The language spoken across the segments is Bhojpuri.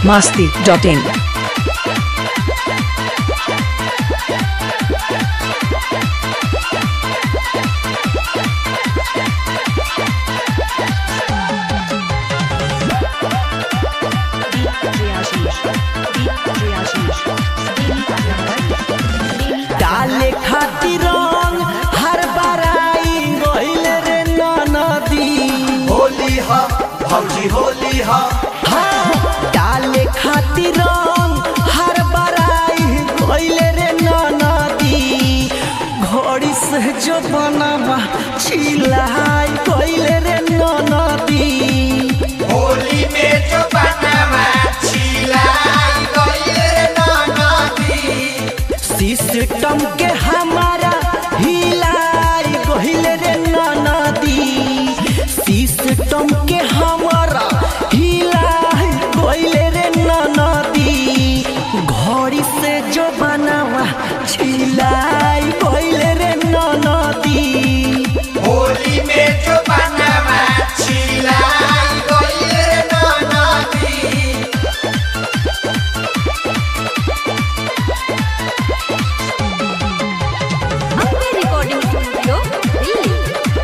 biharmasti.in डाले खातिर रंग हर बराई गइल रे नदी होली हा भौजी होली हा हाँ डाले खातिर रंग हर बराई गइल रे नदी घड़ी से जो बनवा चिल्लाई गइल रे नदी होली में जो बनवा छिलाई गइल रे नदी सिस्टम के हमारा हिलाई गइल रे नदी सिस्टम के हमारा हिलाई गइल रे नदी घड़ी से जो बनावा छिलाई गइल रे नदी होली में जो बनवा छिलाई गइल रे नदी अपने रिकॉर्डिंग स्टूडियो दिल्ली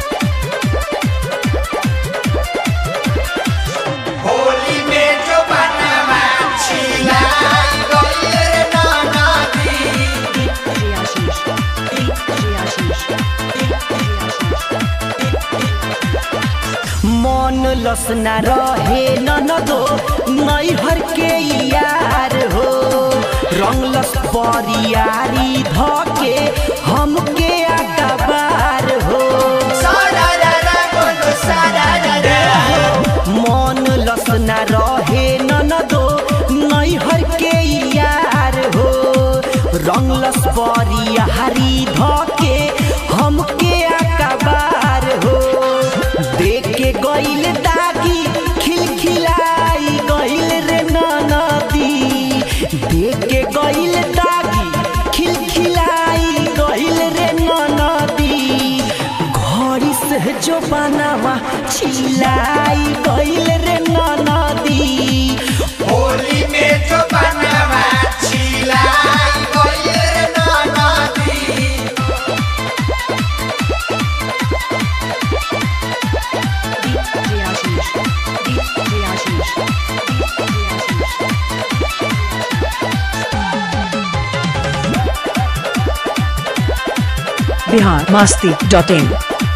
होली में जो बनवा छिलाई गइल रे नदी मन लसना रहे ननदो नैहर के यार हो रंगलस परियारी धके हमके अकबार हो सारा रा रा बोलो सारा रा रा मन लसना रहे ननदो नैहर के यार हो रंगलस परियारी धके हमके अकबार हो देख के गइल दागी खिलखिलाई गइल रे नदी देख के गइल दागी खिलखिलाई गइल रे नदी घड़ी से जो बनावा छिलाई गइल रे नदी होली में जो बनवा छिलाई गइल रे नदी biharmasti.in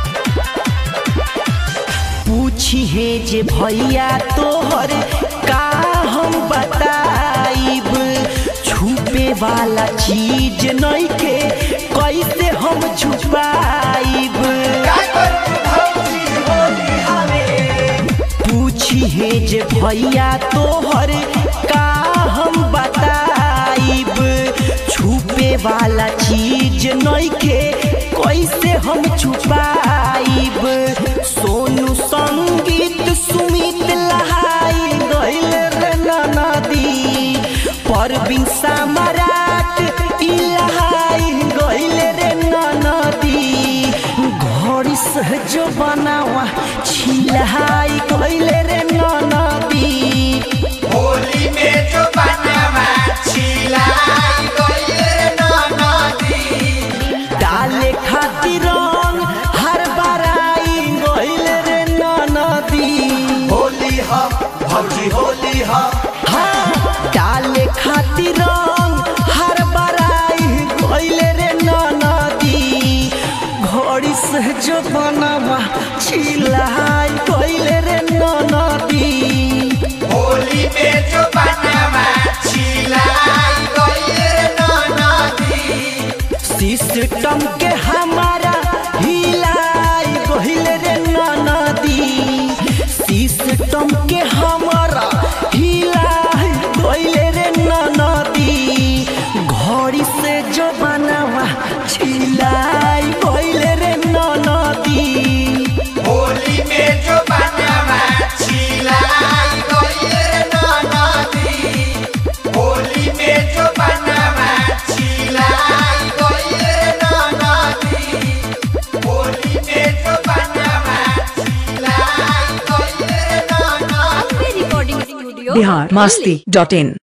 पूछी हे जे भैया तोहर का हम बताइब छुपे वाला चीज नहीं के कैसे हम छुपाइब पूछी हे जे भैया तोहर का हम बताइब छुपे वाला चीज नहीं के कैसे हम छुपाइब सोनू संगीत सुमित लहाई गइल रे नदी परबिन सामराट इलहाई गइल रे नदी घड़ी से जो बनावा छिलाई गइल रे नदी होली में जो बनवा छिलाई गइल रे नदी डाले खातिर रंग हर बराई गइल रे नदी होली हा भौजी होली हा हाँ डाले खातिर रंग हर बराई गइल रे नदी घड़ी से जो बनवा छिलाई गइल रे नदी होली में जो बनवा छिलाई गइल रे नदी सिस्टम के हमारा हिलाई गइल रे नदी सिस्टम के हमारा हिलाई गइल रे नदी घड़ी से जो बनवा छिलाई गइल रे नदी होली में जो बनवा छिलाई गइल रे नदी होली में जो बनवा छिलाई गइल रे बिहार मस्ती डॉट इन